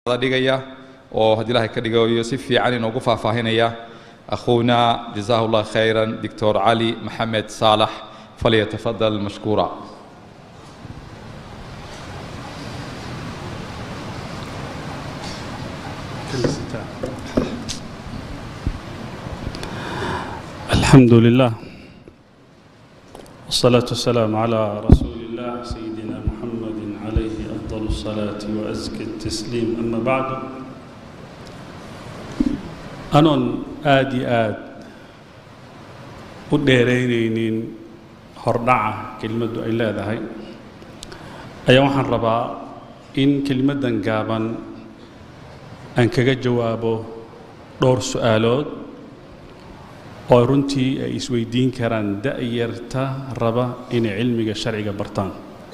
dhigaya oo haddii ilaahay ka dhigayo si fiican inoogu faahfaahinaya akhuuna jazaahu allah khayran doctor cali maxamed saalax falyatafadal mashkuura الحمد لله والصلاة والسلام على رسول الله سيدنا محمد عليه أفضل الصلاة وأزكى التسليم أما بعد أنون آدي آد وديرينين هردعة كلمة إلا ذهي أيها وحن ربا إن كلمة قابا أنك جوابه دور سؤالات oo runtii ay isweydiin karaan da'yarta raba inay cilmiga sharciga bartaan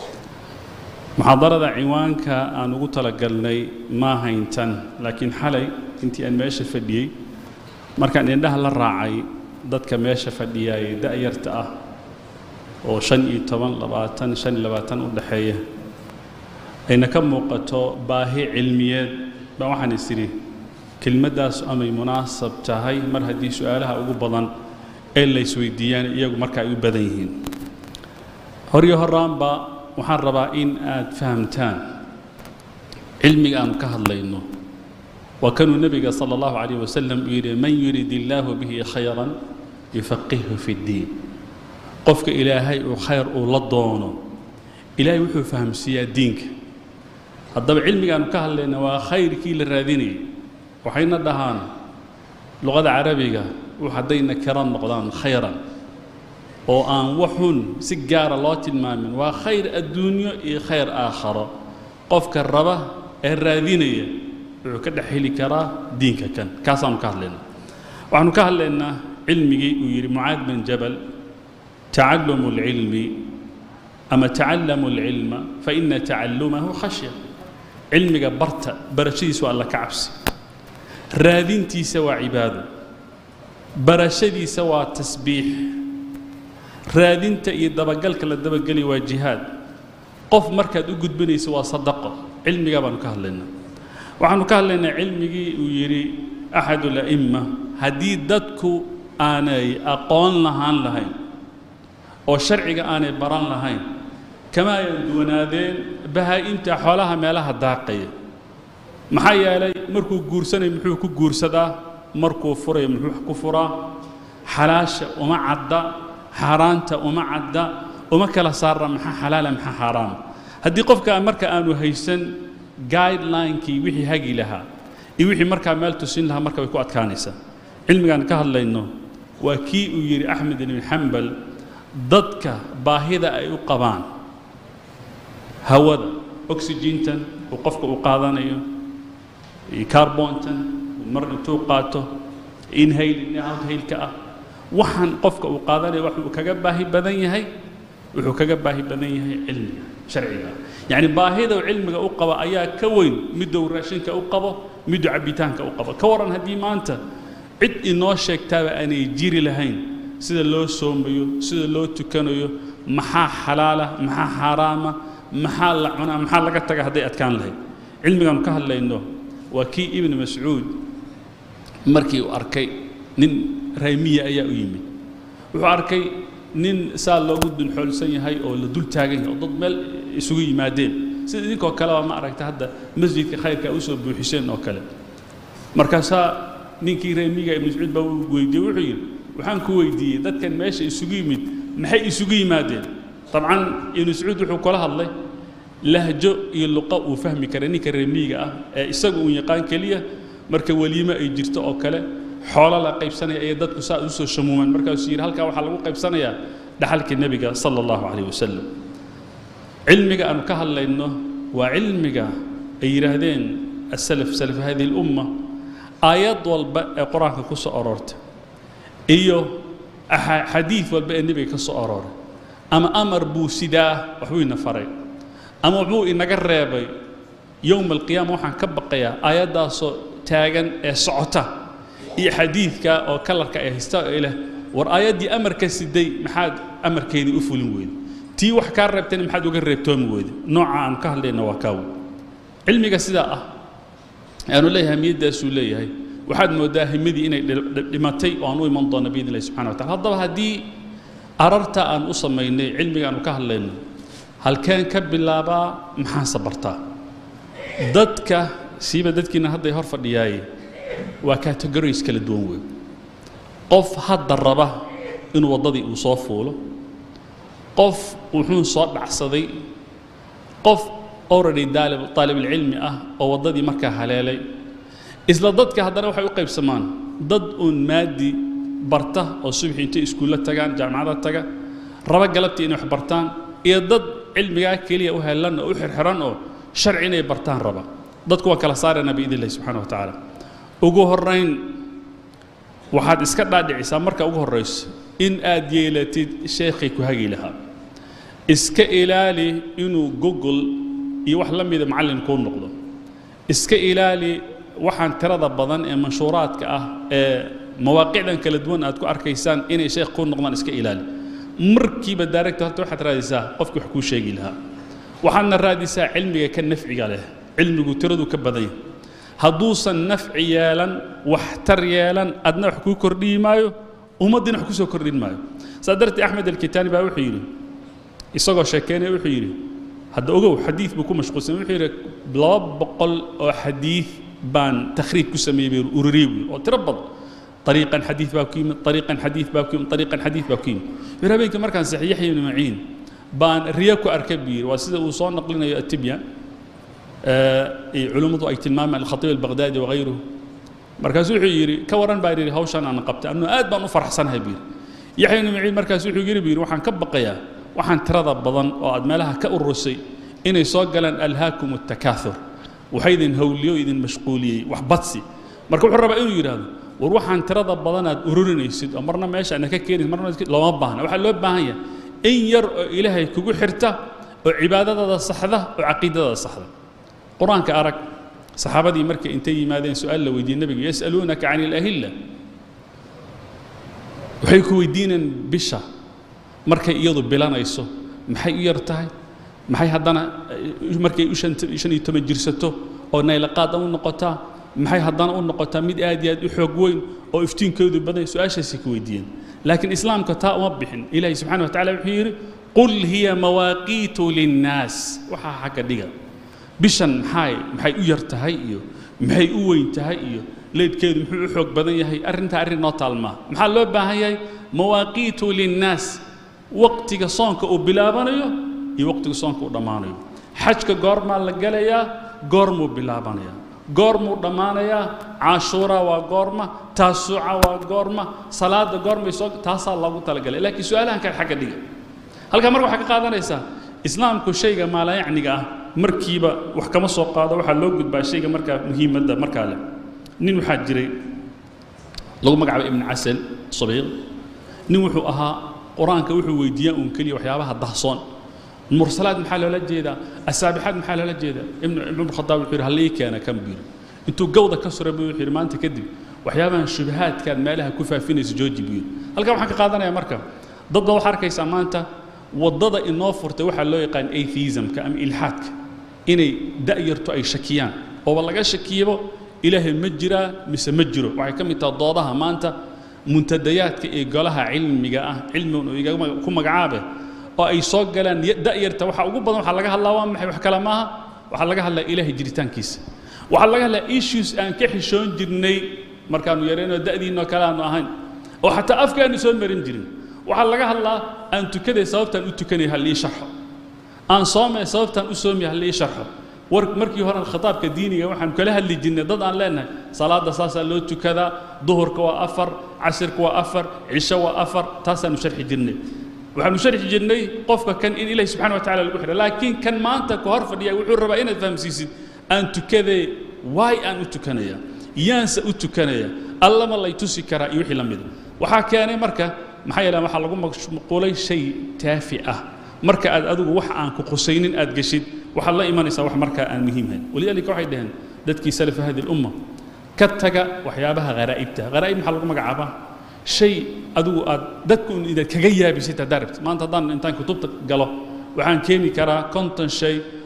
muxaadarada ciwaanka aan ugu talagalnay ma hayntan laakiin xalay intii aan meesha fadhiyey markaan indhaha la raacay dadka meesha fadhiyaayay da'yarta ah oo shan iyo toban labaatan shan iyo labaatan u dhexeeya ayna ka muuqato baahi cilmiyeed baa waxaan is idhi kelmaddaas amay munaasab tahay mar haddii su-aalaha ugu badan ee la isweydiiyaan iyagu marka ay u badan yihiin horyo horaanba waxaan rabaa in aad fahamtaan cilmiga aanu ka hadlayno waa kanuu nebiga sala allahu calayh wasalam uu yidhi man yurid illaahu bihi khayran yufaqihhu fi ddiin qofka ilaahay uu khayr uu la doono ilaahay wuxuu fahamsiiyaa diinka haddaba cilmiga aanu ka hadlayna waa khayrkii la raadinayay waxayna dhahaan luqada carabiga haddayna kira noqdaan khayran oo aan waxun si gaara loo tilmaamin waa khayr adduunyo iyo khayr aakharo qofka raba ee raadinaya wuxuu ka dhex heli karaa diinka kan kaasaanu ka hadlaynaa waxaanu ka hadlaynaa cilmigii uu yidhi mucaad bin jabal tacalumu اlcilmi ama tacallamu اlcilma faina tacalumahu khashya cilmiga barta barashadiisu alla ka cabsi raadintiisa waa cibaado barashadiisa waa tasbiix raadinta iyo dabagalka la dabageli waa jihaad qof markaad u gudbanayso waa sadaqo cilmigaa baanu ka hadlaynaa waxaanu ka hadlaynaa cilmigii uu yidhi axadu la'imma haddii dadku aanay aqoon lahaan lahayn oo sharciga aanay baran lahayn kama ayan duwanaadeen bahaa-imta xoolaha meelaha daaqaya maxaa yeelay markuu guursanayo muxuu ku guursadaa markuu furayo muxuu ku furaa xalaasha uma cadda xaaraanta uma cadda uma kala saara maxaa xalaala maxaa xaaraama haddii qofka marka aanu haysan guidelinekii wixii hagi lahaa iyo wixii markaa meel tusin lahaa marka way ku adkaanaysaa cilmigaan ka hadlayno waa kii uu yidhi axmed ibn xambal dadka baahida ay u qabaan hawada oxygentan uu qofka u qaadanayo carbontan mar intuu qaato inhayl outhaylka ah waxaan qofka uu qaadanaya wuxuu kaga baahi badan yahay wuxuu kaga baahi badan yahay cilmiga sharciga yacni baahida uu cilmiga u qabo ayaa ka weyn miduu raashinka u qabo miduu cabbitaanka u qabo ka waran haddii maanta cid inoo sheegtaaba aanay jiri lahayn sida loo soomayo sida loo tukanayo maxaa xalaala maxaa xaaraama maxaa la cunaa maxaa laga taga hadday adkaan lahayd cilmigaanu ka hadlayno waa kii ibnu mascuud markii uu arkay nin raymiya ayaa u yimid wuxuu arkay nin saa loogu dulxoolsan yahay oo la dul taagan yahay oo dad meel isugu yimaadeen sida idinkoo kaleba ma aragta hadda masjidka khayrka usoo buuxiseen oo kale markaasaa ninkii raymiga ibnu mascuud baa uu weydiiyey wuxuu yidhi waxaan ku weydiiyey dadkan meesha isugu yimid maxay isugu yimaadeen dabcan ibnu mascuud wuxuu kula hadlay lahjo iyo luqa uu fahmi kara ninka remiiga ah ee isagu uu yaqaan keliya marka weliimo ay jirto oo kale xoolo la qaybsanaya ayay dadku saa u soo shamuumaan markaasuu yidhi halkaa waxaa lagu qaybsanayaa dhaxalka nebiga sala allahu calayh wasalam cilmiga aanu ka hadlayno waa cilmiga ay yidhaahdeen asalaf salaf hadihi lumma aayad walba ee qur-aanka ku soo aroortay iyo xadiid walba ee nebiga ka soo arooray ama amar buu sidaa waxbuu ina faray ama wuxuu inaga reebay yowma alqiyaama waxaan ka baqayaa aayaddaasoo taagan ee socota iyo xadiidka oo kalarka ay haysta ee leh war aayaddii amarka siday maxaad amarkeedii u fulin weyda tii wax kaa reebtayna maxaad uga reebtoomi weyda nooca aan ka hadlayna waa kaawo cilmiga sidaa ah aanu leeyahay hamiyaddaasuu leeyahay waxaad mooddaa himadii inay dhimatay oo aan u iman doonno biidn illahi subxana wa tacala haddaba haddii ararta aan u samaynay cilmiga aanu ka hadlayno halkeen ka bilaabaa maxaanse bartaa dadka siiba dadkiina hadday hor fadhiyaaye waa categories kala duwan wey qof hadda raba inuu waddadii uu soo fuulo qof wuxuu soo dhacsaday qof already daalib taalibulcilmi ah oo waddadii markaa haleelay isla dadka haddana waxay u qaybsamaan dad uun maadi barta oo subaxii intay iskuulla tagaan jaamacada taga raba galabtii inay wax bartaan iyo dad cilmigaa keliya u helan oo u xirxiran oo sharci inay bartaan raba dadku waa kala saarayna biidn illahi subxana wa tacaala ugu horrayn waxaad iska dhaadhicisaa marka ugu horrayso in aad yeelatid sheekhay ku hagi lahaa iska ilaali inuu google iyo wax la mida macallin kuu noqdo iska ilaali waxaan tirada badan ee manshuuraadka ah ee mawaaqicdan kala duwan aad ku arkaysaan inay sheekh kuu noqdaan iska ilaali markiiba daaragta horta waxaad raadisaa qofkii wax kuu sheegi lahaa waxaadna raadisaa cilmiga ka nafciga leh cilmigu tiradu ka badan yahay hadduusan nafci yeelan waxtar yeelan adna wax kuu kordhiyi maayo ummaddiina wax kusoo kordhin maayo saa darteed axmed alkitaani baa wuxuu yidhi isagoo sheekeynaya wuxuu yidhi hadda ogow xadiid buu ku mashquulsan wuxuu yidhi laba boqol oo xadiid baan takhriij ku sameeyey bay ururiyey buui oo tiro badan طريقا حديث باكيم طريقا حديث باكيم طريقا حديث باكيم يرابيك مركان صحيح يحيى بن معين بان رياكو أركبير وسيدة وصون نقلنا التبيان آه علومه أي تلمام الخطيب البغدادي وغيره مركز يري كوران بايري هوشان أنا قبت أنه آد بان أفرح سنة بير يحيى بن معين مركز يري بير وحان كبقيا وحان ترضى بضن وأد مالها كأرسي إن يصاق ألهاكم التكاثر وحيدن هوليو إذن مشغولي وحبطسي مركز حرب إنه يرادو war waxaan tirada badanaad ururinaysid oo marna meesha ana ka keenaysid marna looma baahna waxaa loo baahan yahay in yar oo ilaahay kugu xirta oo cibaadadada saxda oo caqiidadada saxda qur-aanka arag saxaabadii markay intay yimaadeen su-aal la weydiiyey nebiga yas'aluunaka can ilahilla waxay ku weydiineen bisha markay iyadu bilanayso maxay u yar tahay maxay haddana markay u shan iyo toban jirsato oo naylaqaada u noqotaa maxay haddana u noqotaa mid aad iyo aad u xoog weyn oo iftiinkoodu badan su-aashaasay ku weydiiyeen laakiin islaamka taa uma bixin ilaahi subxana wa tacala wuxuu yidhi qul hiya mawaaqiitu linnaas waxaa xagga dhiga bishan maxay maxay u yar tahay iyo maxay u weyn tahay iyo leydkeedu muxuu u xoog badan yahay arrintaa arrin noo taalmaa maxaa loo baahan yahay mawaaqiitu linnaas waqtiga soonka uu bilaabanayo iyo waqtiga soonka uu dhammaanayo xajka goormaa la gelayaa goormuu bilaabanayaa goormuu dhammaanayaa caashuura waa goorma taasuuca waa goorma salaada goormay soo taasaa loogu talagalay laakiin su-aalahan kale xagga dhiga halkaa marka waxaa ka qaadanaysaa islaamku shayga maalayacniga ah markiiba wax kama soo qaado waxaa loo gudbaa shayga markaa muhiimadda markaa leh nin waxaa jiray lagu magacaabay ibn casal sabiiq nin wuxuu ahaa qur-aanka wuxuu weydiiyaa uun keliya waxyaabaha dahsoon mursalaad maxaa loola jeedaa asaabixaad maxaa loola jeedaa ibnu ibnu khadaab wuxuu yidhi hallii keena kan buu yidhi intuu gawda ka suray buu wuxuu yidhi maanta kadib waxyaabahan shubahaadkaad meelaha ku faafinaysa jooji buu yidhi halkan waxaan ka qaadanaya marka dad baa waxaa arkaysaa maanta waddada inoo furtay waxaa loo yaqaan atheismka ama ilxaadka inay da'yartu ay shakiyaan ooba laga shakiyabo ilaahay ma jiraa mise ma jiro waxay ka mid tahay doodaha maanta muntadayaadka ee golaha cilmiga ah cilmigan uu iga ku magacaabe oo ay soo galaan da'yarta waxa ugu badan waxaa laga hadlaa waa maxay wax kale maaha waxaa laga hadlaa ilaahay jiritaankiisa waxaa laga hadlaa issues aan ka xishoon jirnay markaanu yarayno da'diinoo kale aanu ahayn oo xataa afkaanu soo marin jirin waxaa laga hadlaa aan tukaday sababtaan u tukanay ha lii sharxo aan soomay sababtaan u soomay ha lii sharxo war markii hore khitaabka diiniga waxaan kala hadli jirnay dad aan leenahay salaada saasaa loo tukadaa duhurka waa afar casirka waa afar cisho waa afar taasaanu sharxi jirnay waxaanu sharxi jirnay qofka kan in ilahi subxana wa tacala lagu xidha laakiin kan maanta ka hor fadhiya wuxuu rabaa inaad fahamsiisid aan tukadee waay aan u tukanaya yaanse u tukanaya allama lay tusi karaa iyo wixii la mida waxaa keenay marka maxaa yeele waxaa lagu mashquulay shay taafi ah marka aad adigu wax aan ku qusaynin aad geshid waxaad la imanaysaa wax markaa aan muhiimhayn walidaalika waxay dhaheen dadkii salafa hadi lumma ka taga waxyaabaha kharaa'ibta kharaa'ib maxaa lagu magacaabaa shay adigu aad dadku inaad kaga yaabisid haddaa rabtid maanta haddaan intaan kutubta galo waxaan keeni karaa konton shay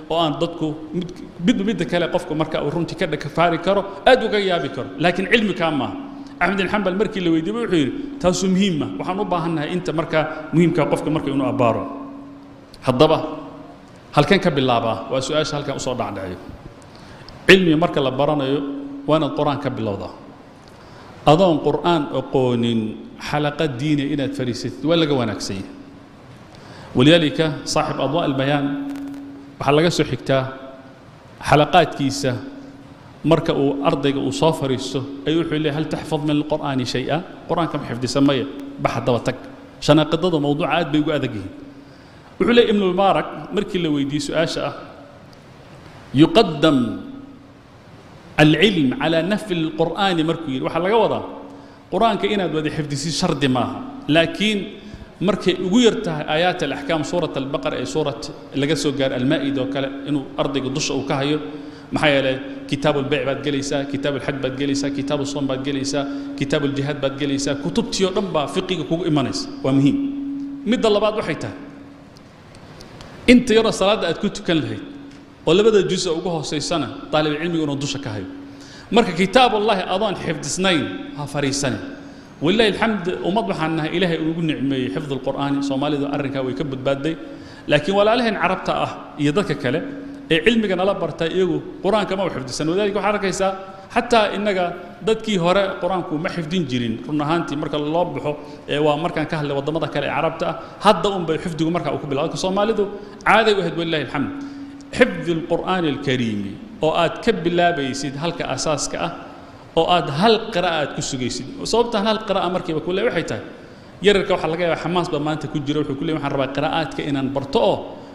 oo aan dadku mid midba midda kale qofku marka uu runtii ka dhakafaari karo aad uga yaabi karo laakiin cilmi kaa maaha axmed bin xambal markii la weydiiyey wuxuu yidhi taasu muhiima waxaan u baahannahay inta markaa muhiimkaa qofka marka inuu abbaaro haddaba halkan ka bilaabaa waa su-aasha halkan usoo dhacdhaciyo cilmiga marka la baranayo waa inaad qur-aan ka bilowdaa adoon qur'aan aqoonin xalaqa diiniya inaad fariisatid waa laga wanaagsan yahay walidaalika saaxib adwaa albayaan waxaa laga soo xigtaa xalaqaadkiisa marka uu ardayga uu soo fariisto ayuu wuxuu leeyahay hal taxfad min alqur'aani shay-a qur-aanka ma xifdisa maya bax haddaba tag shanaaqidada mawduuca aad bay ugu adag yihiin wuxuu leeyahy ibnu mubaarak markii la weydiiyey su-aasha ah yuqadam alcilm calaa nafyi alqur'aani markuu yidhi waxaa laga wadaa qur-aanka inaad wada xifdisid shardi maaha laakiin markay ugu yar tahay aayaat alaxkaam suurat albaqara ee suurat laga soo gaaro almaa'ida oo kale inuu ardayga dusha uu ka hayo maxaa yeelay kitaab ulbeyc baad gelaysaa kitaab ulxaj baad gelaysaa kitaab usoom baad gelaysaa kitaab uljihaad baad gelaysaa kutubtii oo dhan baa fiqiga kugu imanaysa waa muhiim midda labaad waxay tahay inta yaroo salaadda aad ku tukan lahayd oo labada jusa ugu hoosaysana daalibulcilmiga inuu dusha ka hayo marka kitaabullahi adoon xifdisnayn ha fariisane walilahi alxamd ummad waxaan nahay ilaahay ugu nicmeeyey xifd alqur'aani soomaalidu arrinkaa way ka badbaadday laakiin walaalaheen carabta ah iyo dadka kale ee cilmiga nala barta iyagu qur-aanka ma u xifdisan wadalika waxaad arkaysaa xataa innaga dadkii hore qur-aanku ma xifdin jirin run ahaantii marka loo baxo ee waa markaan ka hadlay waddamada kale ee carabta ah hadda un bay xifdigu markaa uu ku bilaa soomaalidu caaday u ahayd walilahi alxamd xifdi alqur'aani alkariimi oo aad ka bilaabaysid halka asaaska ah oo aad hal qira'a aad ku sugaysid sababtaan hal qira'a markiiba ku le waxay tahay yararka waxaa laga yaabaa xamaas baa maanta ku jira wuxuu ku leey waxaan rabaa qiraa'aadka inaan barto oo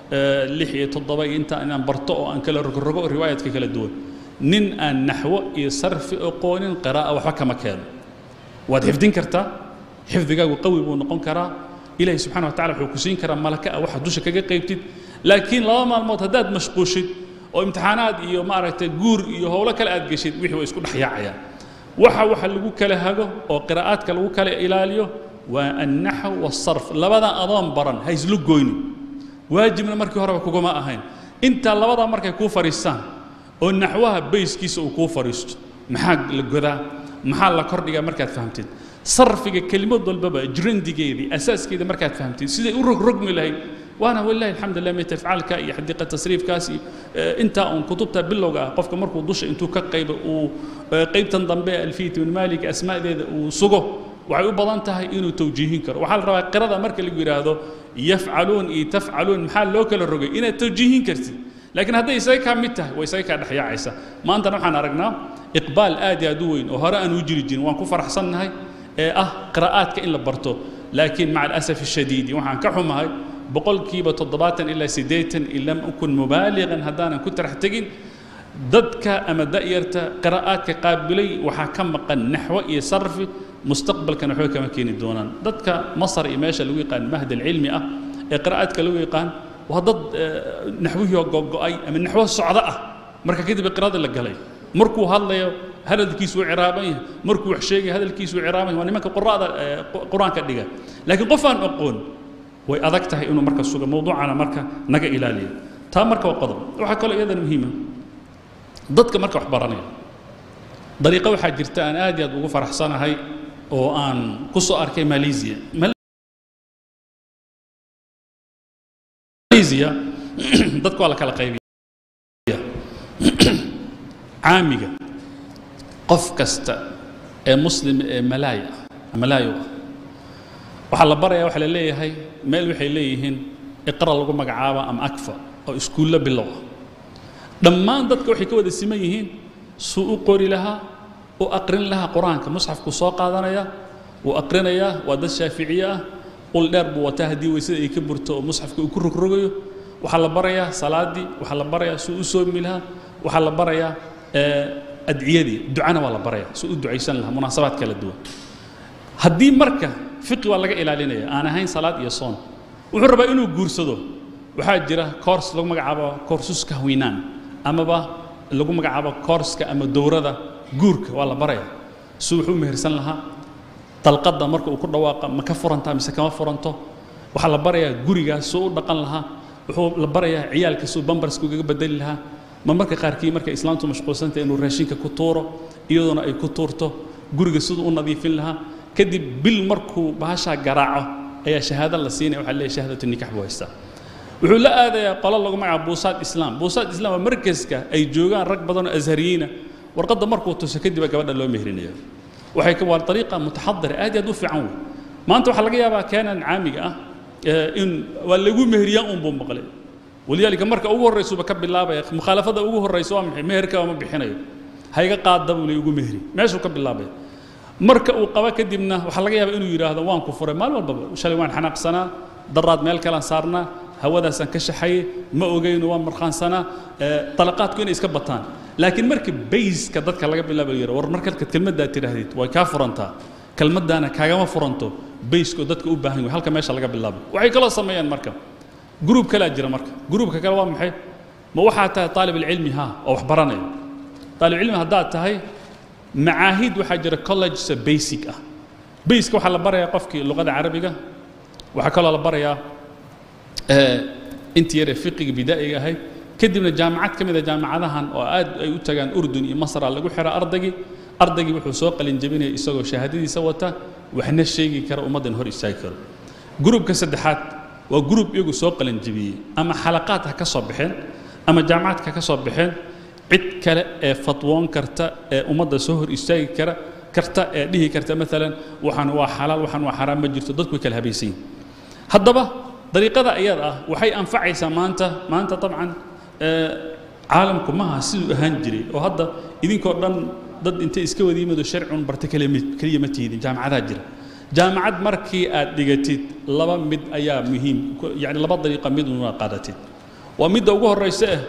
lix iyo toddoba iyo inta inaan barto oo aan kala rogrogo riwaayadka kala duwan nin aan naxwo iyo sarfi aqoonin qiraa'a waxba kama keeno waad xifdin kartaa xifdigaagu qawi buu noqon karaa ilaahay subxana wa tacala wuxuu ku siin karaa malaka ah waxa dusha kaga qaybtid laakiin laba maalmood haddaad mashquushid oo imtixaanaad iyo maaragtay guur iyo howlo kale aad geshid wixii way isku dhex yaacayaan waxa waxa lagu kala hago oo qiraa'aadka lagu kala ilaaliyo waa annaxw wasarf labadan adoon baran ha islu goynin waajibna markii horeba kuguma ahayn intaa labadaa markay kuu fadhiistaan oo naxwaha bayskiisa uu kuu fadhiisto maxaa la godaa maxaa la kordhigaa markaad fahamtid sarfiga kelimad walbaba jrandigeedii asaaskeeda markaad fahamtid siday u rogrogmi lahayd waana walilahi alxamdulilah mitafcaalka iyo xadiiqa tasriifkaas iyo intaa uun kutubta bilowga ah qofka markuu dusha intuu ka qaybo uu qaybtan dambe alfiyat ibn malik asmaadeeda uu sugo waxay u badan tahay inuu tawjiihin karo waxaa la rabaa qirada marka lagu yidhaahdo yafcaluun iyo tafcaluun maxaa loo kala rogay inaad tawjiihin kartid laakiin hadday isaga kaa mid tahay way isaga kaa dhexyaacaysa maantana waxaan aragnaa iqbaal aad iyo aad u weyn oo hore aan u jiri jirin waan ku faraxsannahay ee ah qiraa'aadka in la barto laakiin maca alasaf ashadiidi waxaan ka xumahay boqolkiiba toddobaatan ilaa siddeetan in lam ukun mubaaligan haddaanan ku tarax tegin dadka ama da'yarta qiraa'aadka qaabilay waxaa ka maqan naxwo iyo sarfi mustaqbalkana waxba kama keeni doonaan dadka masar iyo meesha lagu yaqaan mahd alcilmi ah ee qiraa'aadka lagu yaqaan waa dad naxwihii oo gogo'ay ama naxwo socdo ah marka kadib qiraada la galay markuu hadlayo hadalkiisu uu ciraaban yahay markuu wax sheegay hadalkiisu uu ciraaban yahay waa nimanka quraada qur-aanka dhiga laakiin qof aan aqoon way adag tahay inuu marka sugo mawduucana marka naga ilaaliyo taa marka waa qodob waxaa kaloo iyadana muhiima dadka marka wax baranaya dariiqo waxaa jirta aan aad iyo aad ugu faraxsanahay oo aan ku soo arkay malaysia malaysia dadku waa la kala qaybiya caamiga qof kasta ee muslim ee malaaya malaayo ah waxaa la barayaa waxaa la leeyahay meel waxay leeyihiin iqra lagu magacaaba ama akfa oo iskuullo bilow ah dhammaan dadka waxay ka wada siman yihiin suu u qori lahaa u aqrin lahaa qur-aanka musxafku soo qaadanaya wuu aqrinayaa waa dad shaaficiye ah ul dheer buu wataa haddii weysada ay ka burto oo musxafka uu ku rogrogayo waxaa la barayaa salaaddii waxaa la barayaa suu u soomi lahaa waxaa la barayaa adciyadii ducana waa la barayaa suu u ducaysan lahaa munaasabaad kala duwan haddii marka fiqi waa laga ilaalinaya aan ahayn salaad iyo soon wuxuu rabaa inuu guursado waxaa jira koors lagu magacaabo koorsuska hawinaan amaba lagu magacaabo koorska ama dowrada guurka waa la baraya suu wuxuu mehersan lahaa dalqadda marka uu ku dhawaaqa ma ka furantaa mise kama furanto waxaa la barayaa gurigaas suu u dhaqan lahaa wuxuu la barayaa ciyaalka suu bambarska ugaga bedeli lahaa ma marka qaarkii markay islaamtu mashquulsantay inuu raashinka ku tuuro iyadoona ay ku tuurto guriga siduu u nadiifin lahaa kadib bil markuu bahashaa garaaco ayaa shahaado la siinaya waxaa leeyahay shahaadatu nikax buu haystaa wuxuu la aadayaa qolo lagu magaca buusaad islaam buusaad islaam waa markaska ay joogaan rag badan oo ashariyiina warqadda markuu tuso kadiba gabadha loo mehrinaya waxay waa ariiqa mutaxadira aad iyo aad u fiican wey maanta waxaa laga yaabaa keenan caamiga ah in waa lagu mehriyaa un buu maqlay walidaalika marka ugu horraysuba ka bilaabaya mukhaalafada ugu horraysa waa maxay meherka ma bixinayo hayga qaada buu lay ugu mehri meeshuu ka bilaabaya marka uu qaba kadibna waxaa laga yaabaa inuu yidhaahdo waan ku furay maalin walbaba shalay waan xanaaqsanaa daraad meel kalaan saarnaa hawadaasaan ka shaxayay ma ogayno waan markhaansanaa talaqaadku inay iska bataan laakiin marka bayska dadka laga bilaaba yara war markaad kelmaddaa tidhaahdid way kaa furantaa kelmaddaana kaagama furanto bayskoo dadka u baahan yahay halka meesha laga bilaabo waxay kaloo sameeyaan marka gruub kalaa jira marka gruubka kale waa maxay ma waxaa tahay طaalib alcilmi ha oo wax baranaya طaalib cilmi haddaad tahay macaahid waxaa jira collegesa basic ah bayska waxaa la barayaa qofkii luqada carabiga waxaa kaloo la barayaa intii yaree fiqiga bidaa'iga ahayd kadibna jaamacad ka mid a jaamacadahan oo aad ay u tagaan urdun iyo masra lagu xira ardaygii ardaygii wuxuu soo qalin jebinaya isagoo shahaadadiisa wata waxna sheegi kara ummaddan hor istaagi karo gruubka saddexaad waa gruub iyagu soo qalin jebiyey ama xalaqaad ha ka soo baxeen ama jaamacadka ka soo baxeen cid kale ee fatwoon karta ee ummadda soo hor istaagi kara karta ee dhihi karta maalan waxaan waa xalaal waxaan waa xaraam ma jirto dadku way kala habaysan yihin haddaba dariiqada iyada ah waxay anfacaysaa maanta maanta dabcan caalamku maha siduu ahaan jiray oo hadda idinkoo dhan dad intay iska wada yimid oo sharcun barta keliya ma tiidin jaamacadaa jira jaamacad markii aad dhigatid laba mid ayaa muhiim yani laba dariiqa mid una qaadatid waa midda ugu horraysa ah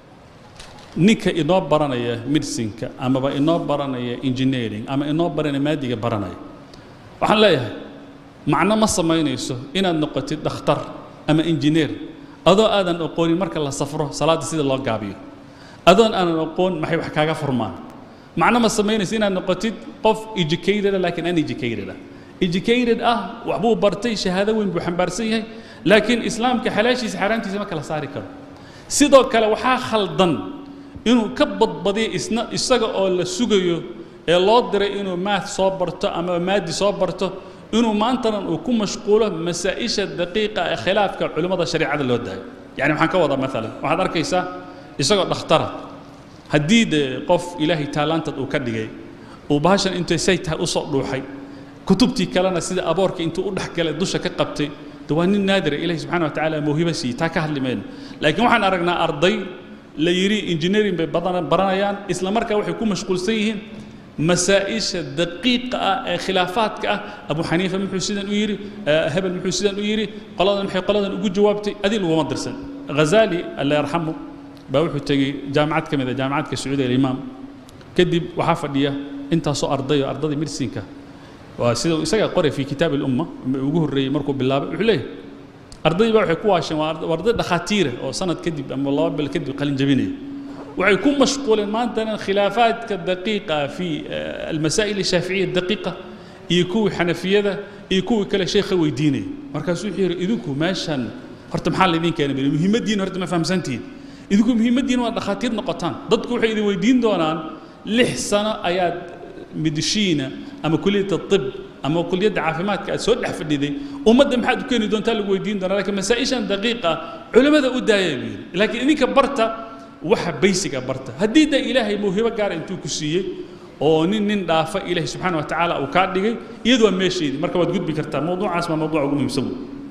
ninka inoo baranaya medicinka amaba inoo baranaya engineering ama inoo baranaya maadiga baranaya waxaan leeyahay macno ma samaynayso inaad noqotid dhakhtar ama injineer adoo aadan aqoonin marka la safro salaadda sida loo gaabiyo adoon aanan aqoon maxay wax kaaga furmaan macno ma samaynayso inaad noqotid qof educated laakiin uneducated ah educated ah waxbuu bartay shahaado weyn buu xambaarsan yahay laakiin islaamka xalaashiisa xaaraamtiisa ma kala saari karo sidoo kale waxaa khaldan inuu ka badbadiyo isna isaga oo la sugayo ee loo diray inuu maath soo barto ama maadi soo barto inuu maantanan uu ku mashquulo masaa-isha daqiiqa ee khilaafka culimmada shareecada loo daayo yani waxaan ka wadaa maalan waxaad arkaysaa isagoo dhakhtara haddii dee qof ilaahay taalaantad uu ka dhigay uu bahashan intay say tahay u soo dhuuxay kutubtii kalena sida aboorka intuu u dhexgalay dusha ka qabtay de waa nin naadira ilahi subxana wa tacaala mawhibo siiyey taa ka hadli mayno laakiin waxaan aragnaa arday la yidhi engineering bay badan baranayaan isla markaa waxay ku mashquulsan yihiin masaa-isha daqiiqa ah ee khilaafaadka ah abu xaniifa muxuu sidan u yidhi hebel muxuu sidan u yidhi qoladan maxay qoladan ugu jawaabtay adii laguma dirsan ghazaali alla yarxamu baa wuxuu tegey jaamacad ka mid a jaamacadka sacuudi alimaam kadib waxaa fadhiya intaasoo ardayo ardadii medicinka waa sida isagaa qoray fi kitaab alumma ugu horreeyey markuu bilaabay wuxuu leeyahay ardaydii baa waxay ku waasheen waa arday dhakhaatiira oo sanad kadib ama laba bil kadib qalin jabinaya waxay ku mashquuleen maantana khilaafaadka daqiiqa fi almasaa'il ashaaficiya daqiiqa iyo kuwii xanafiyada iyo kuwii kale sheekha weydiinaya markaasuu wuxuu yidhi idinku meeshan horta maxaa laydin keenay bili muhiimaddiina horta ma fahamsantihiin idinku muhiimaddiina waa dhakhaatiir noqotaan dadku waxay idin weydiin doonaan lix sano ayaad midishiina ama kuliyadda طib ama kuliyadda caafimaadka aad soo dhex fadhiday ummadda maxaad u keeni doontaa lagu weydiin doonaa laakiin masaa-ishan daqiiqa culimmada u daaya buu yidhi laakiin idinka barta waxa baysiga barta haddii da ilaahay mawhibo gaara intuu ku siiyey oo nin nin dhaafa ilaahay subxaana wa tacaala uu kaa dhigay iyadu waa meesheedii marka waad gudbi kartaa mawduucaas waa mawduuca ugu muhiimsan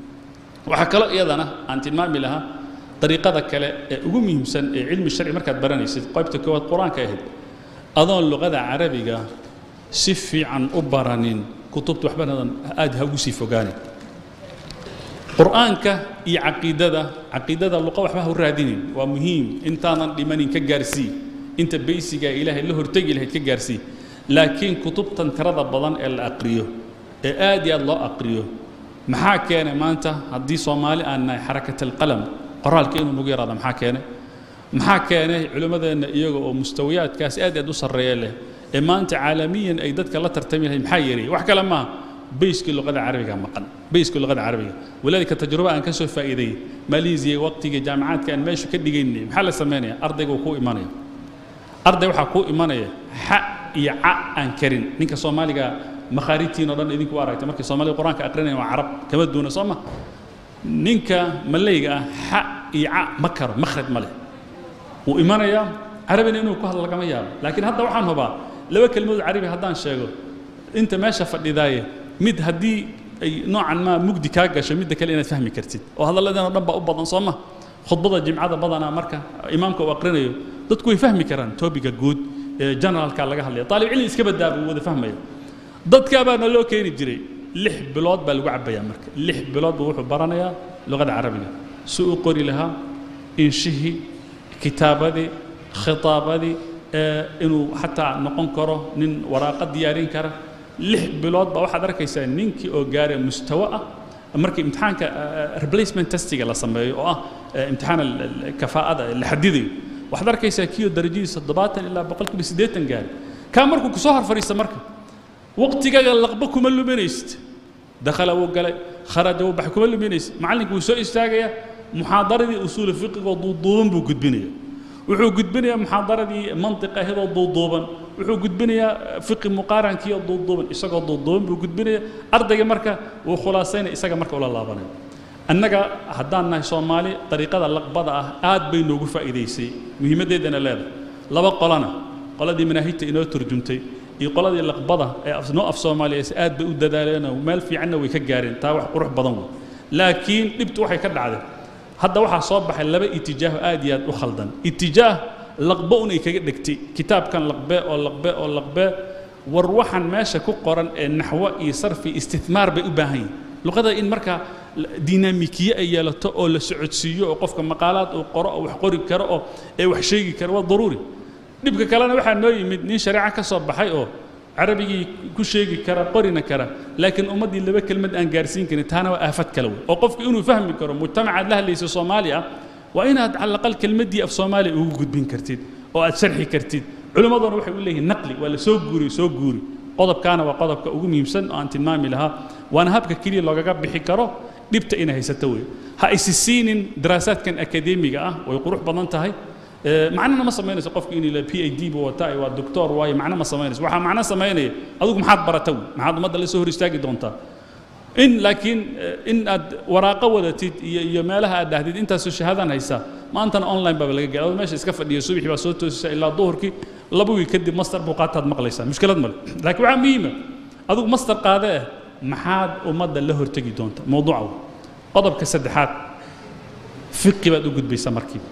waxaa kaloo iyadana aan tilmaami lahaa dariiqada kale ee ugu muhiimsan ee cilmi sharci markaad baranaysid qaybta koowaad qur-aanka ahayd adoon luqada carabiga si fiican u baranin kutubta waxbanadan aad ha ugu sii fogaanin qur'aanka iyo caqiidada caqiidada luqa waxba ha u raadinin waa muhiim intaadan dhimanin ka gaarsii inta baysiga ilaahay la hortegi lahayd ka gaarsii laakiin kutubtan tirada badan ee la aqriyo ee aad iyo aad loo aqriyo maxaa keenay maanta haddii soomaali aan nahay xarakat alqalam qoraalka inuu nagu yaraado maxaa keenay maxaa keenay culimmadeenna iyaga oo mustawiyaadkaas aad aad u sarreeya leh ee maanta caalamiyan ay dadka la tartami lahayd maxaa yeelay wax kale maaha beyskii luqada carabiga maqan beyskii luqada carabiga walaalika tajruba aan ka soo faa'iideeyey maleesiya waqtigii jaamacaadka aan meesha ka dhigaynay maxaa la samaynaya ardayga uu kuu imanaya arday waxaa kuu imanaya xa iyo ca aan karin ninka soomaaliga makhaariijtiin oo dhan idinku aragtay markii soomaaliga qur-aanka aqrinaya waa carab kama duuna soo ma ninka maleyga ah xa iyo ca ma karo makhraj ma leh wuu imanayaa carabina inuu ku hadlo lagama yaabo laakiin hadda waxaan hubaa laba kelmadood carabi haddaan sheego inta meesha fadhidaaye mid haddii ay noocan maa mugdi kaa gasho midda kale inaad fahmi kartid oo hadalladan oo dhan baa u badan soo ma khudbada jimcada badanaa marka imaamka uu aqrinayo dadku way fahmi karaan toobiga guud ee generalka laga hadlaya taalib cilmi iska badaa buu wada fahmaya dadkaa baana loo keeni jiray lix bilood baa lagu cabbayaa marka lix bilood buu wuxuu baranayaa luqada carabiga si uu qori lahaa inshihii kitaabadii khitaabadii inuu xataa noqon karo nin waraaqo diyaarin kara lix bilood baa waxaad arkaysaa ninkii oo gaara mustawo ah markii imtixaanka replacement testiga la sameeyo oo ah imtixaan kafaa'ada la xadidayo waxaad arkaysaa kiyo darajadiisa toddobaatan ilaa boqolkiiba siddeetan gaari kaa markuu kusoo hor fadhiista marka waqtigaaga laqba kuma luminaysid dakhala wuu galay kharaja wuu baxay kuma luminaysid macallinka wuu soo istaagaya muxaadaradii usuulu fiqigoo duuduuban buu gudbinaya wuxuu gudbinayaa muxaadaradii mantiq ahidoo duuduuban wuxuu gudbinayaa fiqi muqaarankii oo duuduuban isagoo duuduuban buu gudbinaya ardayga marka wuu khulaasaynaya isaga marka ula laabanaya annaga haddaan nahay soomaali dariiqada laqbada ah aad bay noogu faa'iidaysay muhiimaddeedana leedahay laba qolana qoladii manaahijta inoo turjumtay iyo qoladii laqbada ee noo af soomaaliyeys aad bay u dadaaleenoo meel fiicanna way ka gaareen taa wax qurux badan wey laakiin dhibtu waxay ka dhacday hadda waxaa soo baxay laba itijaaho aad iyo aad u khaldan itijaah laqbe unay kaga dhegtay kitaabkan laqbe oo laqbe oo laqbe war waxaan meesha ku qoran ee naxwo iyo sarfi istithmaar bay u baahan yihin luqada in markaa dinaamikiye ay yeelato oo la socodsiiyo oo qofka maqaalaad uu qoro oo wax qori karo oo ee wax sheegi karo waa daruuri dhibka kalena waxaa noo yimid nin shareeco ka soo baxay oo carabigii ku sheegi kara qorina kara laakiin ummaddii laba kelmad aan gaarsiin karin taana waa aafad kale wey oo qofku inuu fahmi karo mujtamacaad la hadlaysa soomaali ah waa inaad cala aqal kelmaddii af soomaaliya ugu gudbin kartid oo aad sharxi kartid culimmaduna waxay u leeyihin naqli waa la soo guuri soo guuri qodobkaana waa qodobka ugu muhiimsan oo aan tilmaami lahaa waana habka keliya loogaga bixi karo dhibta inay haysato wey ha isi siinin daraasaadkan akadeemiga ah way qurux badan tahay macnana ma samaynayso qofku inuu p h d buu wataa waa doctor waayo macno ma samaynayso waxaa macno samaynaya adigu maxaad barata wey maxaad ummadda la soo hor istaagi doontaa in laakiin in aad waraaqo wadatid iyo iyo meelaha aad dhahdid intaasoo shahaadaan haysaa maantana online baaba laga gaara meesha iska fadhiya subaxii baa soo toosisa ilaa duhurkii laba wiil kadib master buu qaataad maqlaysaa mushkilad male laakiin waxaa muhiima adigu master qaade ah maxaad ummadda la hortegi doonta mowduuca wey qodobka saddexaad fiqi baad u gudbaysaa markiiba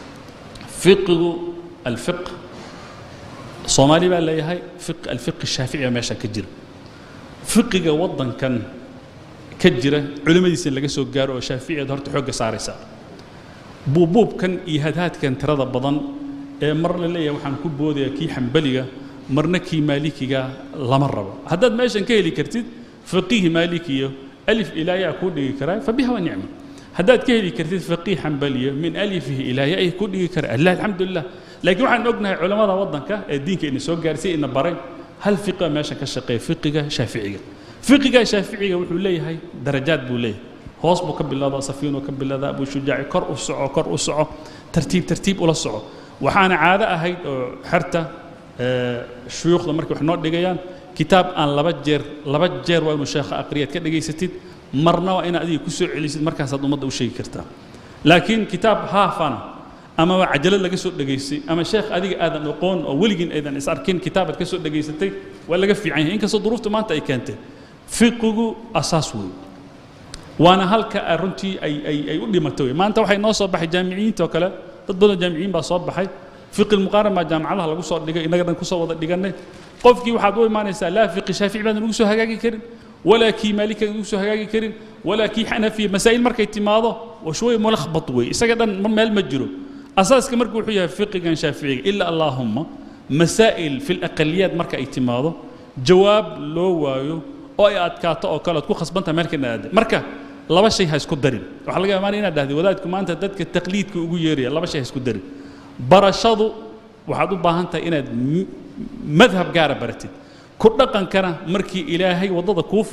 fiqigu alfiq soomaali baa leeyahay fiq alfiqi shaafici baa meesha ka jira fiqiga waddankan ka jira culimmadiisa in laga soo gaaro oo shaaficiyaad horta xoogga saaraysaa buubuubkan iyo hadhaadkan tirada badan ee mar la leeyahay waxaan ku boodayaa kii xambaliga marna kii maalikiga lama rabo haddaad meeshan ka heli kartid faqiih maalikiyo alif ilaayaa kuu dhigi karaa fabiha wa nicma haddaad ka heli kartid faqiih xambaliyo min alifihi ilaa ya'i ku dhigi kara allah alxamdulilah laakiin waxaan ognahay culammada waddanka ee diinka ina soo gaarsiy ina baray hal fiqiga meeshan ka shaqeeya fiqiga shaaficiga fiqiga shaaficiga wuxuu leeyahay darajaad buu leeyahay hoos buu ka bilowdaa safiinuu ka bilowdaa abuu shujaaci kor u soco kor u soco tartiib tartiib ula soco waxaana caado ahayd oo xerta shuyuukhda markay wax noo dhigayaan kitaab aan laba jeer laba jeer waa inuu sheekha aqriyaad ka dhegaysatid marna waa inaad adiga ku soo celisid markaasaad ummadda u sheegi kartaa laakiin kitaab haafana ama waa cajalad laga soo dhegaystay ama sheekh adiga aadan aqoon oo weligiin aydan is arkin kitaabaad ka soo dhegaysatay waa laga fiican yahay inkastoo duruufta maanta ay keentay fiqigu asaas weeye waana halka runtii ay ay ay u dhimatay wey maanta waxay noo soo baxay jaamiciyiinta oo kale dad badan jaamiciyiin baa soo baxay fiqi lmuqaaran baa jaamacadaha lagu soo dhigay innaga dhan kusoo wada dhigannay qofkii waxaad u imaanaysaa laa fiqi shaafici baadan ugu soo hagaagi karin walaa kii maalika ugu soo hagaagi karin walaa kii xanafiya masaa'il markay timaado washway mulakhbat wey isaga dhan meel ma jiro asaaska marka wuxuu yahay fiqigan shaaficiga ilaa allaahumma masaa'il fi laqaliyaad marka ay timaado jawaab loo waayo oo ay adkaato oo kale ad ku khasbantaha meel kana aada marka laba shay ha isku darin waxaa laga yaabaa inaad dhahday wadaadku maanta dadka taqliidka ugu yeeraya laba shay ha isku darin barashadu waxaad u baahan tahay inaad madhab gaara baratid ku dhaqankana markii ilaahay waddada kuu furo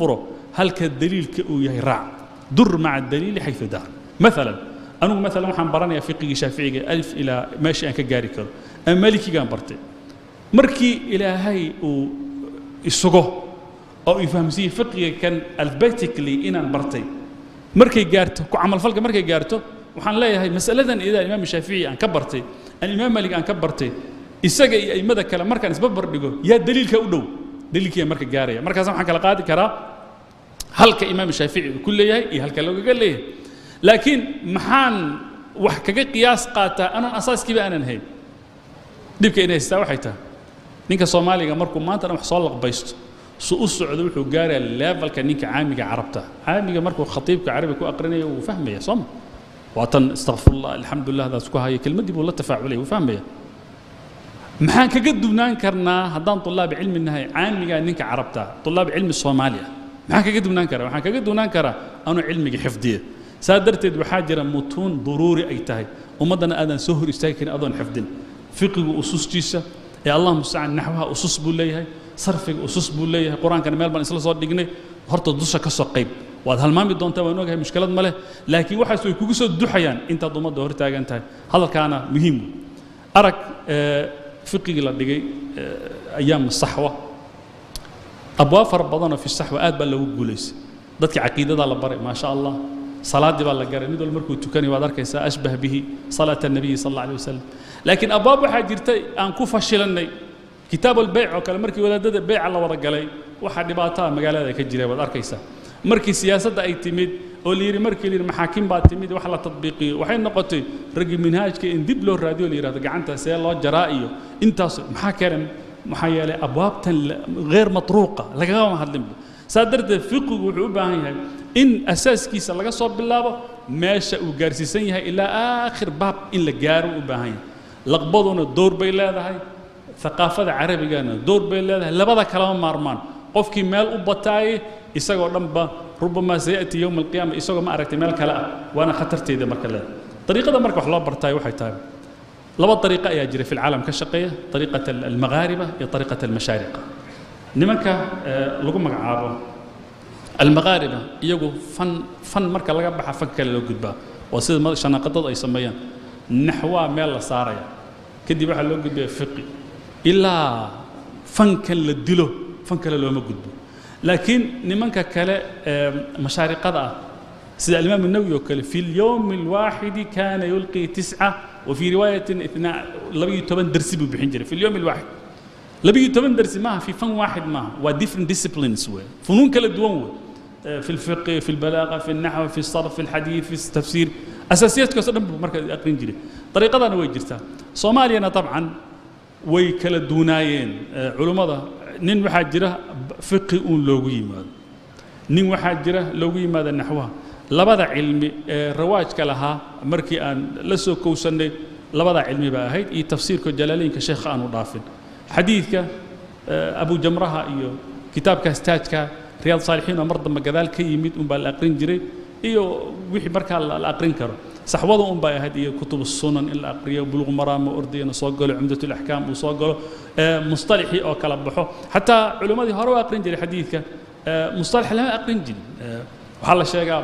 halka daliilka uu yahay raac dur maca daliili xayu daar maalan anugu maalan waxaan baranayaa fiqigii shaaficiga alif ilaa meeshii aan ka gaari karo ama malikigaan bartay markii ilaahay uu isugo oo uu fahamsiiyey fiqiga kan alphabetically inaan bartay markay gaarto ku camalfalka markay gaarto waxaan leeyahay masaladan idaa imaam shaafici aan ka bartay aan imaam malik aan ka bartay isaga iyo aimada kale markaan isbabar dhigo yaa daliilka u dhow daliilkiiya marka gaaraya markaas waxaan kala qaadi karaa halka imaam shaafici uu ku leeyahay iyo halka loogaga leeyahay laakiin maxaan wax kaga qiyaas qaataa anaan asaaskiiba aanan hayn dhibka inay haystaa waxay tahay ninka soomaaliga markuu maanta dhan wax soo laqbaysto su u socdo wuxuu gaarayaa levelka ninka caamiga carabta caamiga markuu khatiibka carabi ku aqrinayo wuu fahmaya sooma waa tan istakfirullah alxamdulilah daas ku haya kelmaddii buu la tafaaculaya wuu fahmaya maxaan kaga duwnaan karnaa haddaan طulaab cilmi nahay caamigaa ninka carabta طulaab cilmi soomaaliya maxaan kaga duwnaan karaa waxaan kaga duwnaan karaa anuu cilmiga xifdiya saa darteed waxaa jira mutuun duruuri ay tahay ummaddana aadan soo hor istaagi karin adoon xifdin fiqigu usustiisa ee allah mustacaan naxwaha usus buu leeyahay sarfiga usus buu leeyahay qur-aankana meel baan isla soo dhignay horta dusha ka soo qayb waad halmaami doontaa waan ogahay mushkilad ma leh laakiin waxaas way kugu soo duxayaan intaad ummadda hor taagan tahay hadalkaana muhiim arag fiqigii la dhigay ayaam saxwa abwaab fara badanoo fi saxwa aad baa loogu guulaysay dadkii caqiidadaa la baray maa sha allah salaaddii baa la garay mid walba markuu tukanayo waad arkaysaa ashbah bihi salaata الnabiyi sal alla alay wasalam laakiin abwaab waxaa jirtay aan ku fashilannay kitaab albeyc oo kale markii wadaadada beyca la wada galay waxaa dhibaataa magaalada ka jira waad arkaysaa markii siyaasadda ay timid oo la yidhi markii la yidhi maxaakim baa timid wax la tadbiiqiyo waxay noqotay raggii minhaajka in dib loo raadiyo la yidhahdo gacanta see loo jaraa iyo intaas maxaa keenay maxaa yeelay abwaabtan غeyr matruuqa lagagama hadlin saa darteed fiqigu wuxuu u baahan yahay in asaaskiisa laga soo bilaabo meesha uu gaarsiisan yahay ilaa aakhir baab in la gaaro u baahan yahay laqbaduna door bay leedahay ثaqaafada carabigana door bay leedahay labada kalama maarmaan qofkii meel u bataaye isagoo dhanba rubamaa sayati yowma alqiyaama isagoo ma aragtay meel kale ah waana khatarteeda marka leedahay dariiqada marka wax loo bartaayo waxay tahay laba dariiqo ayaa jira fi lcaalam ka shaqeeya dariiqata almaghaariba iyo dariiqata almashaariqa nimanka lagu magacaabo almaghaariba iyagu fan fan marka laga baxa fan kale loo gudbaa waa sida shanaaqadadu ay sameeyaan naxwaa meel la saaraya kadib waxaa loo gudbaya fiqi ilaa fankan la dilo fan kale looma gudbo laakiin nimanka kale ee mashaariqada ah sida alimaam الnawowi oo kale fi اlyowm الwaaxidi kana yulqi tisca وفي رواية اثناء لبي تبن درسي ببحين جري في اليوم الواحد لبي تبن درسي ما في فن واحد ما و different disciplines وي فنون كلا دوان وي في الفقه في البلاغة في النحو في الصرف في الحديث في التفسير أساسيات كسر مركز أقرين جري طريقة أنا وي جرتا صوماليا طبعا وي كلا دونايين علماء نين واحد جرا فقه أون لوغي ماذا نين واحد جرا لوغي ماذا نحوها labada cilmi ee rawaajka lahaa markii aan la soo kowsannay labada cilmi baa ahayd iyo tafsiirka jalaaliinka sheekha aanu dhaafin xadiidka abu jamraha iyo kitaabkaas taajka riyaad saalixiin oo mar dambe gadaal ka yimid unbaa la aqrin jiray iyo wixii markaa la aqrin karo saxwada un bay ahayd iyo kutub sunan in la aqriyo buluq maraamo ordiyana soo galo cumdatul axkaam uu soo galo musطalaxii oo kala baxo xataa culimmadii hore u aqrin jiray xadiidka musطalax lama aqrin jirin waxaa la sheegaa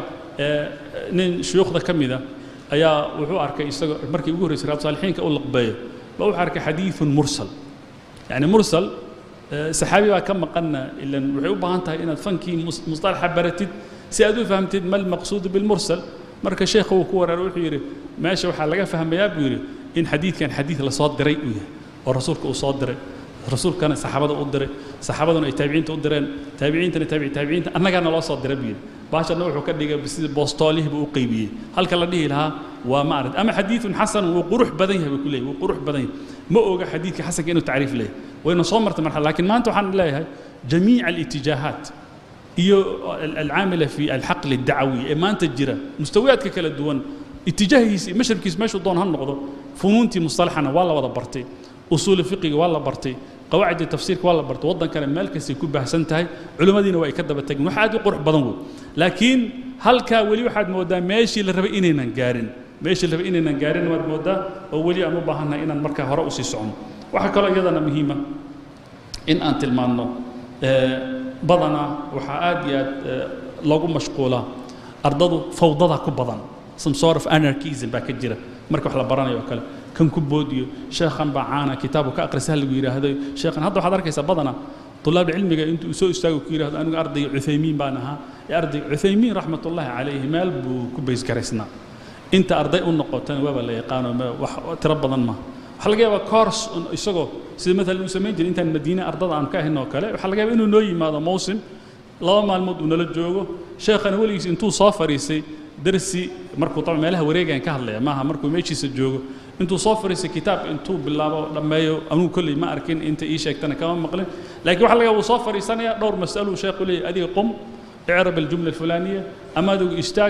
nin shuyuukhda ka mida ayaa wuxuu arkay isagoo markii ugu horreysay raab saalixiinka u laqbeeyo ba wuxuu arkay xadiidun mursal yani mursal saxaabi baa ka maqanna ilan waxay u baahan tahay inaad fankii musطalaxa baratid si aad u fahamtid ma almaqsuudu bilmursal marka sheekha uu ku waraaro wuxuu yidhi meesha waxaa laga fahmayaa buu yidhi in xadiidkan xadiid lasoo diray uu yahay oo rasuulka uu soo diray rasuulkana saxaabada u diray saxaabaduna ay taabiciinta u direen taabiciintana taabici taabiciinta annagaana loo soo diray buu yidhi baashanna wuxuu ka dhigay sida boostoolihii u qaybiyey halka la dhihi lahaa waa ma aragti ama xadiidun xasan wuu qurux badan yahay buu ku leeyahy wuu qurux badan yahay ma oga xadiidka xasanka inuu tacriif leeyahay wayna soo martay marxala laakiin maanta waxaan leeyahay jamiica alitijaahaat iyo alcaamila fi alxaqli addacawi ee maanta jira mustawiyaadka kala duwan itijaahiisa iyo mashrabkiisa meeshuu doon ha noqdo funuuntii mustalaxana waa la wada bartay usuuli fiqiga waa la bartay qawaacida tafsiirka waa la bartay waddankana meel kastay ku baahsan tahay culimmadiina waa ay ka daba tageen wax aad u qurux badan wey laakiin halkaa weli waxaad mooddaa meeshii la rabay inaynan gaarin meeshii la rabay inaynan gaarin waad mooddaa oo weli aan u baahannahay inaan markaa hore usii socno waxaa kaloo iyadana muhiima in aan tilmaanno badanaa waxaa aad iyo aad loogu mashquulaa ardadu fawdada ku badan some sort of anarchism baa ka jira marka wax la baranayo oo kale kan ku boodiyo sheekhan baa caana kitaabu ka akrisa lagu yidhaahdo sheekhan hadda waxaad arkaysaa badanaa طلاب العلم انت سو استاغو كيرا انا ارضي عثيمين بان اها ارضي عثيمين رحمه الله عليه مال بو كبيس كريسنا انت ارضي u noqotan waaba la yaqaano wax tira badan ma waxa laga yaabaa course isagoo sida مثلا uu sameyn jiray intaan madiina ardada aan ka ahayn oo kale waxa laga yaabaa inuu noo yimaado mawsim laba maalmood uu nala joogo sheekhana weligiis intuu soo fariisay darsi markuu طبعا meelaha wareegan ka hadlaya maaha markuu meeshiisa joogo intuu soo fariisay kitaab intuu bilaabo dhammeeyo anugu kolley ma arkin inta ii sheegtana kama maqlin laakiin waxa laga yaabaa uu soo fariisanaya dhowr mas'alo uu sheekhu leeyahay adiga qum icrab aljumla alfulaaniya ama adigu istaag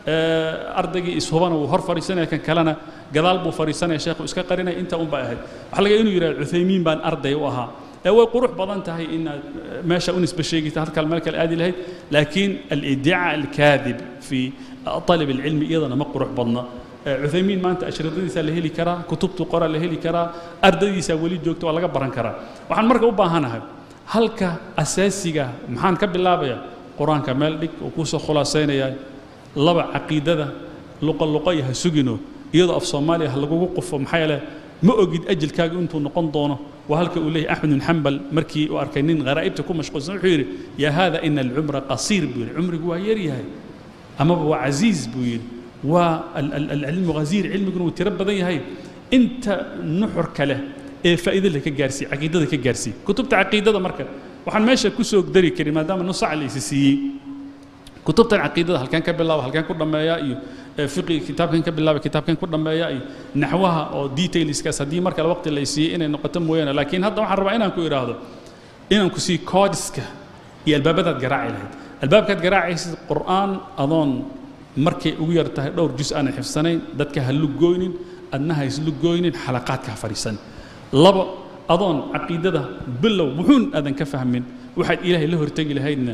ardaygii ishubana wuu hor fariisanaya kan kalena gadaal buu fariisanaya sheekhu iska qarinaya inta un baa ahayd waxa laga inuu yidhahdo cuthaymiin baan arday u ahaa ee way qurux badan tahay inaad meesha u nisbe sheegita halkaa meel kale aadi lahayd laakiin aliddica alkaadib fi طالب العلم iyadana ma qurux badna cuthaymiin maanta ashridadiisa la heli karaa kutubtu qora la heli karaa ardadiisa weli joogta waa laga baran karaa waxaan marka u baahanahay halka asaasiga maxaan ka bilaabaya qur-aanka meel dhig oo kusoo khulaasaynaya laba caqiidada luqa luqa iyo ha sugino iyadoo af soomaaliya ha lagugu qufo maxaa yeele ma ogid ajilkaaga intuu noqon doono waa halka uu leeyahay axmed bin xambal markii uu arkay nin kharaa'ibta ku mashquulsan wuxuu yidhi yaa haada ina alcumra qasiir buu yidhi cumrigu waa yar yahay amaba waa casiiz buu yidhi waa alcilmu ghaziir cilmiguna wuu tiro badan yahay inta nuxurka leh ee faa'iidada ka gaarsii caqiidada ka gaarsii kutubta caqiidada marka waxaan meesha ku soo dari karin maadaama nusac la isi siiyey kutubtan caqiidada halkan ka bilaaba halkan ku dhammeeya iyo fiqi kitaabkan ka bilaaba kitaabkan ku dhammeeya iyo naxwaha oo detailskaas haddii mar kale waqti la siiyey inay noqoto mooyaane laakiin hadda waxaan rabaa inaan ku idhaahdo inaan ku sii koodiska iyo albaabadaad garaaci lahayd albaabkaad garaacaysid qur'aan adoon markay ugu yar tahay dhowr jus aanan xifsanayn dadka ha lugoynin adna ha islugoynin xalaqaadka ha fadhiisan labo adoon caqiidada bilow wuxuun aadan ka fahmin waxaad ilaahay la hortegi lahaydna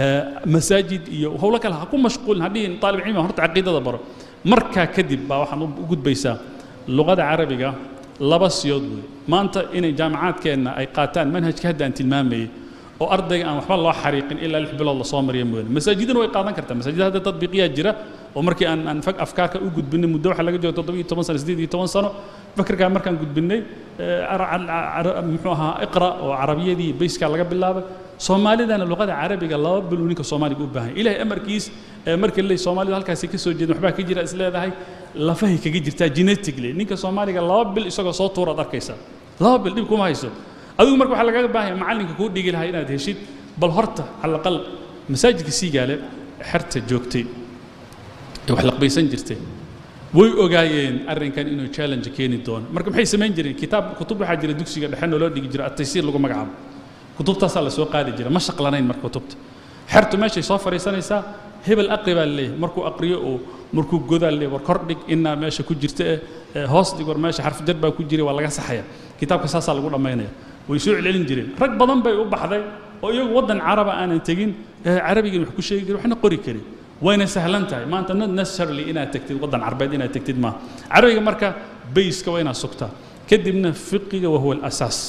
masaajid iyo howlo kale ha ku mashquulin hadhihin aalib cilmi horta caqiidada baro markaa kadib baa waxaad u gudbaysaa luqada carabiga laba siyood wey maanta inay jaamacaadkeenna ay qaataan manhajka hadda aan tilmaamayay oo ardayga aan waxba loo xariiqin ilaa lix bilood lasoo mariya mooyaane masaajidana way qaadan kartaa masaajida hadda tadbiiqiyaa jira oo markii aan aan fag afkaarka u gudbinay muddo waxaa laga jooga toddoba iyo toban sano siddeed iyo toban sano fakarkaa markaan gudbinay muxuu ahaa iqra oo carabiyadii bayskaa laga bilaabay soomaalidana luqada carabiga laba bil uu ninka soomaaliga u baahan ilahay amarkiis marka leey soomaalida halkaasi ka soo jeedin waxbaa ka jira is leedahay lafahay kaga jirtaa genetically ninka soomaaliga laba bil isagoo soo tuuraad arkaysaa laba bil dhib kuma hayso adigu marka waxaa lagaga baahan yahay macallinka kuu dhigi lahaa inaad heshid bal horta calaqal masaajidka siigaale xerta joogtay ee wax laqbaysan jirtay way ogaayeen arrinkan inuu challenge keeni doono marka maxay samayn jireen kitaab kutub waxaa jira dugsiga dhexe noo loo dhigi jira ataysiir lagu magacaabo kutubtaasaa la soo qaadi jira ma shaqlanayn marka kutubta xertu meeshay soo fadhiisanaysaa hebel aqri baa laleeyahay markuu aqriyo oo markuu godaa laleeyahay war kor dhig inaa meesha ku jirta ee hoos dhig war meesha xarfu jar baa ku jiray waa laga saxaya kitaabka saasaa lagu dhammaynaya way soo celcelin jireen rag badan bay u baxday oo iyagu waddan caraba aanan tegin carabigan wax ku sheegi karin waxna qori karin wayna sahlan tahay maanta not necessarily inaad tagtid waddan carbeed inaad tagtid maaha carabiga marka bayska waa inaad sugtaa kadibna fiqiga wahuwa alasaas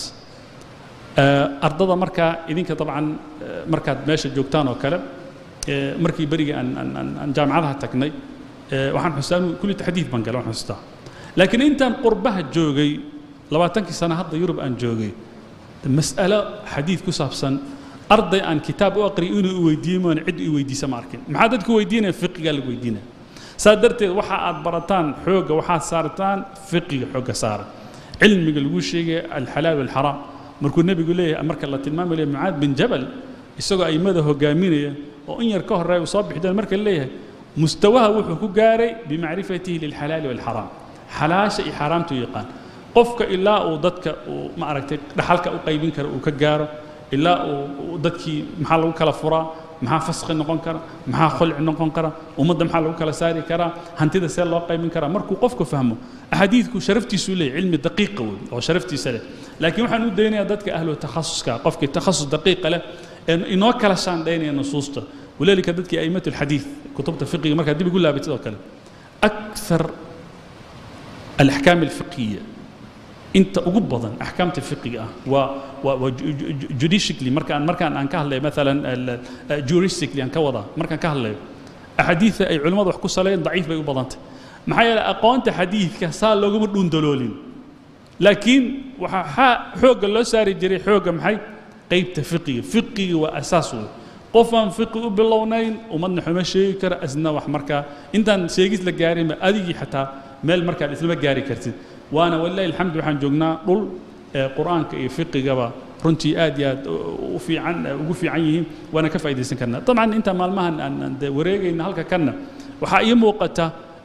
ardada markaa idinka dabcan markaad meesha joogtaan oo kale markii berigii aan aan aan jaamacadaha tagnay waxaan xustaa kulli taxdiid baan galay waxaan xustaa laakiin intaan qurbaha joogay labaatankii sano hadda yurub aan joogay mas'alo xadiid ku saabsan arday aan kitaab u aqriyo inuu i weydiiyo moona cid i weydiisa ma arkin maxaa dadku weydiinaya fiqigaa lagu weydiinaya saa darteed waxa aad barataan xoogga waxaad saartaan fiqiga xoogga saara cilmiga lagu sheegaya alxalaal walxaraam markuu nebigu leeyahay marka la tilmaamayo leeyahay mucaad bin jabal isagoo aimada hogaaminaya oo in yar ka horreeya uu soo bixi doona marka leeyahay mustawaha wuxuu ku gaaray bimacrifatihi lilxalaali walxaraam xalaasha iyo xaaraamtu yaqaan qofka ilaa uu dadka uu ma aragtay dhaxalka u qaybin kara uu ka gaaro ilaa uu dadkii maxaa lagu kala furaa maxaa faskhi noqon kara maxaa khulci noqon kara ummadda maxaa lagu kala saari karaa hantida see loo qaybin karaa markuu qofku fahmo axaadiidku sharaftiisuu leeyahy cilmi daqiiqa wey oo sharaftiisa leh laakiin waxaan u daynayaa dadka ahlu takhasuska qofkii takhasus daqiiqa leh ee inoo kala shaandhaynaya nusuusta walaalika dadkii a'immatu alxadiid kutubta fiqiga markaa dib igu laabatid oo kale akthar alaxkaam alfiqiya inta ugu badan axkaamta fiqiga ah waa waa waa judicially markaan markaan aan ka hadlayo maalan juristically aan ka wadaa markaan ka hadlayo axaadiida ay culimmadu wax ku saleeyeen daciif bay u badantay maxaa yeelay aqoonta xadiidka saa looguma dhuundaloolin laakiin waxaa xoogga loo saari jiray xoogga maxay qaybta fiqiga fiqiga waa asaas wey qof aan fiqi u bilownayn ummadna xuma sheegi kara asna wax markaa intaan sheegis la gaarinba adigii xataa meel markaad islama gaari kartid waana walilahi alxamdu waxaan joognaa dhul qur'aanka iyo fiqigaba runtii aad iyo aad u fiican ugu fiican yihiin waana ka faa'iidaysan karnaa dabcan inta maalmahan aan de wareegayna halka kanna waxaa ii muuqata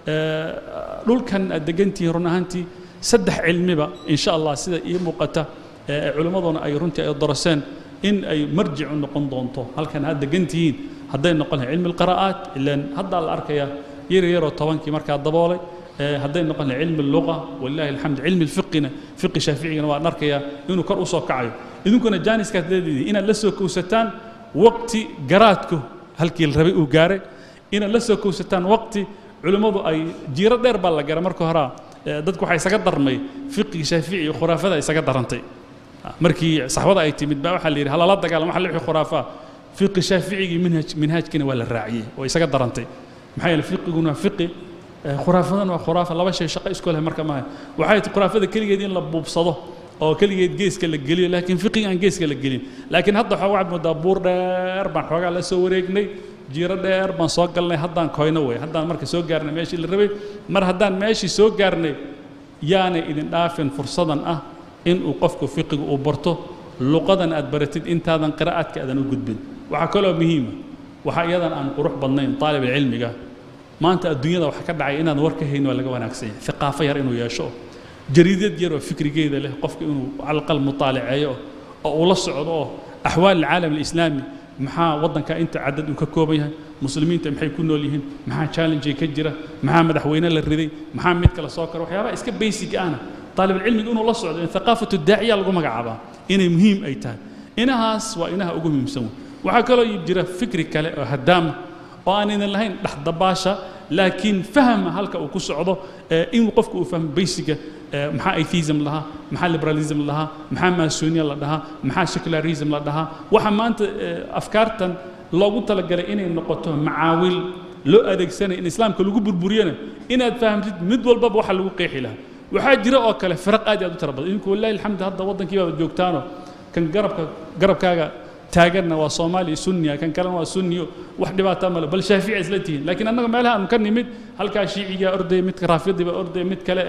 dhulkan aad degantihiin run ahaantii saddex cilmiba insha allah sida ii muuqata culimmaduna ay runtii ay doroseen in ay marjic u noqon doonto halkan aad degantihiin hadday noqon lahay cilmi alqira'aat ilaan haddaa la arkaya yar yaroo tobankii markaa daboolay hadday noqon lahay cilmi alluqa walilahi alxamd cilmi alfiqina fiqi shaaficigana waan arkayaa inuu kor u soo kacayo idinkuna jaaniskaad leedihiin inaad la soo kowsataan waqti garaadku halkii la rabay uu gaaray inaad la soo kowsataan waqti culimmadu ay jiiro dheer baa la gara marka horaa dadku waxaa isaga darmay fiqiga shaafici iyo khuraafada isaga darantay markii saxbada ay timid baa waxaa la yidhi halala dagaalam waxa la wixii khuraafaa fiqi shaaficigii minhaj minhaajkiina waa la raaciyey oo isaga darantay maxaa yeelay fiqiguna waa fiqi khuraafadana waa khuraafa laba shay shaqo isku leh marka maaha waxay ti khuraafada keligeed in la buubsado oo keligeed geeska la geliyo laakiin fiqiga aan geeska la gelin laakiin hadda waxaa waxaad moodaa buur dheer baan xoogaa la soo wareegnay jiiro dheer baan soo galnay haddaan koyno wey haddaan marka soo gaarnay meeshii la rabay mar haddaan meeshii soo gaarnay yaanay idin dhaafin fursadan ah inuu qofku fiqiga uu barto luqadan aad baratid intaadan qiraa'aadka aadan u gudbin waxaa kaloo muhiima waxaa iyadan aan qurux badnayn taalib cilmiga maanta adduunyada waxa ka dhacay inaan war ka hayn waa laga wanaagsan yahay hiqaafo yar inuu yeesho jariidad yar oo fikrigeeda leh qofka inuu calaqal mutaalaceeyo oo uu la socdo oo axwaal alcaalam alislaami maxaa waddanka inta cadad uu ka kooban yahay muslimiinta maxay ku nool yihiin maxaa challenge ka jira maxaa madaxweyne la riday maxaa mid kale soo kara waxyaabaha iska basic ahna طالبالعلم inuu la socdo in ثقافة الداعية lagu magacaabaa inay muhiim ay tahay inahaas waa inaha ugu muhiimsan waxaa kaloo jira fikri kale oo hadaama oo aan idin lahayn dhexdabaasha laakiin fahma halka uu ku socdo inuu qofku uu fahmo basiga maxaa atheism lahaa maxaa liberalism lahaa maxaa masonia la dhahaa maxaa secularism la dhahaa waxa maanta afkaartan loogu talagalay inay noqoto macaawil loo adeegsanaya in islaamka lagu burburiyana inaad fahamtid mid walbaba waxa lagu qeexi lahaa waxaa jira oo kale firaq aad iyo aad u tira badan idinku wallahi alxamdu hadda waddankii baad joogtaano kan garabka garabkaaga taaganna waa soomaaliya sunniya kan kalena waa sunniyo wax dhibaata male bal shaafici isla tihiin laakiin annaga meelaha aanu ka nimid halkaa shiicigaa ordaya midka raafidii baa ordaya mid kale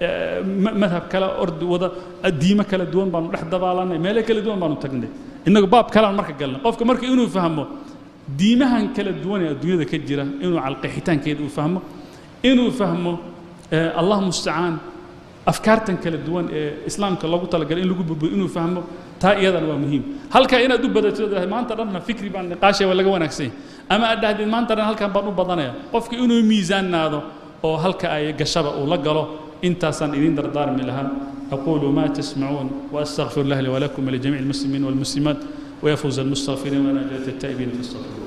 madhab kale ordi wada diimo kala duwan baanu dhex dabaalanay meelo kala duwan baanu tagnay innagu baab kalean marka galnay qofka marka inuu fahmo diimahan kala duwan ee adduunyada ka jira inuu calqeexitaankeeda uu fahmo inuu fahmo allah mustacaan afkaartan kala duwan ee islaamka loogu talagalay in lagu burburiyo inuu fahmo taa iyadana waa muhiim halkaa inaad u badato maanta dhanna fikri baan niqaashaya waa laga wanaagsan yahay ama aad dhahdid maanta dhan halkan baan u badanaya qofka inuu miisaannaado oo halka ay gashaba uu la galo intaasaan idin dardaarmi lahaa أقول ما تسمعون وأستغفر الله لي ولكم ولجميع المسلمين والمسلمات ويفوز المستغفرين ونجاة التائبين فاستغفروه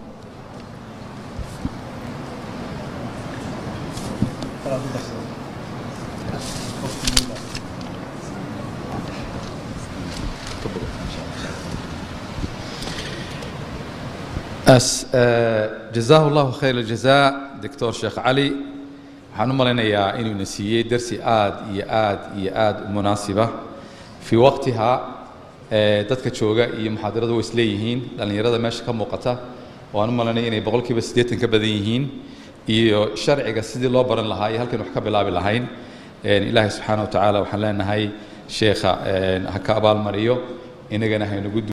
أس جزاه الله خير الجزاء دكتور شيخ علي waxaan u malaynayaa inuu na siiyey darsi aad iyo aad iyo aad u munaasiba fii waqtiha dadka jooga iyo muxaadaradu way isleeyihiin dhallinyarada meesha ka muuqata waan u malaynaya inay boqolkiiba siddeetan ka badan yihiin iyo sharciga sidii loo baran lahaa iyo halkan wax ka bilaabi lahayn ilaahay subxaana wa tacaala waxaan leenahay sheekha ha ka abaalmariyo inagana haynagu